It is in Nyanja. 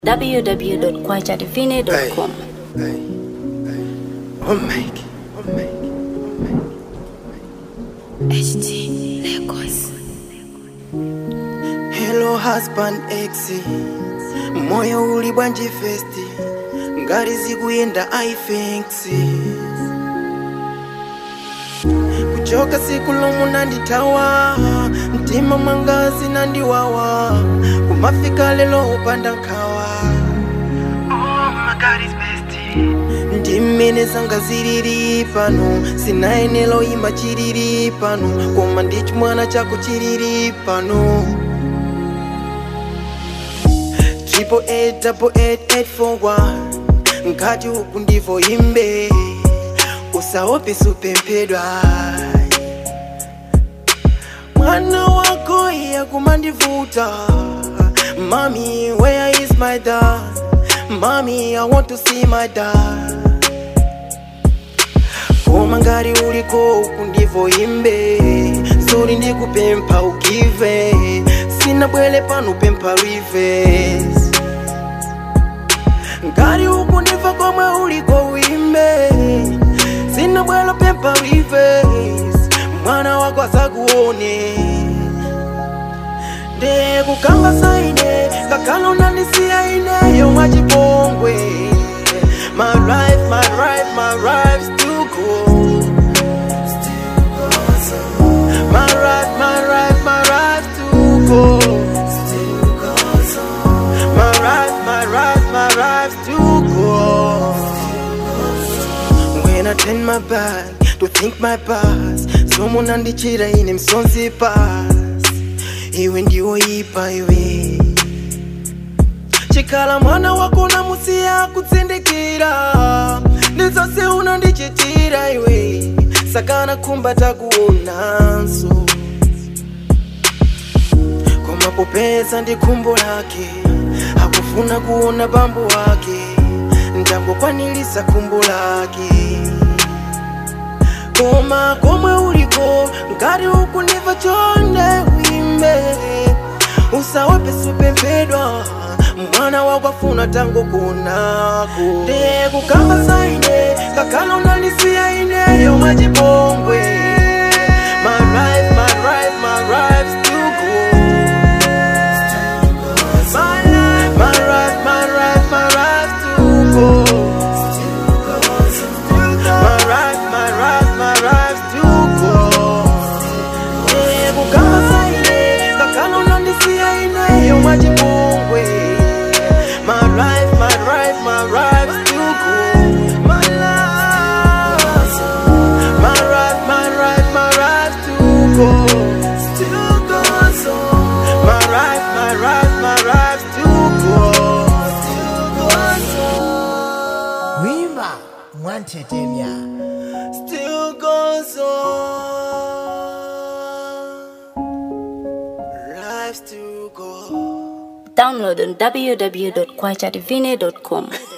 www.kwajadivine.com. Hey, hey. Oh, make it. Oh, make it. Hello husband ex moyo uli bwanji festi ngati zikuyenda i thinks kuchoka siku lomwe nandithawa mtima mwangazi nandiwawa kumafika lelo upanda nkhawa oh, my God is best. ndi mmene zanga zilili pano sinayenelo ima chilili pano koma ndi chimwana chako chilili pano triple eight double eight eight four one nkati uku ndivo imbe usaope supemphedwa mwana wako iya kumandivuta mami where is my dad mami i want to see my dad koma ngati uliko uku ndivo imbe zoli ndikupempha ugive sinabwele pano pempha rives ngati uku ndiva komwe uliko uimbe sinabwelo pempha rives mwana wako asakuone ndekukamba saine kakhala unandisiya ineyo mwachipongwe my life my life my life still go my life my life my life still go my life my life my life still go when i turn my back to think my past someone andichira ine msonzi pass iwe ndiwoipa iwe chikhala mwana wako namusiya kutsindikira ndizonse unandichitira iwe sakana khumba takuonanso koma popeza ndi khumbo lake akufuna kuona bambo wake ndangokwanilisa khumbo lake koma komwe uliko ngati ukuniva chonde uimbe usaope supemphedwa mwana wakwafuna tango kunako ndekukamba saine kakhala unandisiya ineyo mwachipongwe my life my life my life still go my life my life my life my life still go my life my life my life still go ndekukamba saine kakhala unandisiya ineyo mwachipongwe my life my life my life still go my life my life my life my life still go still goes on my life my life my life still go still goes on wimba mwantetemya still goes on life still goes Download on www.kwajadivine.com.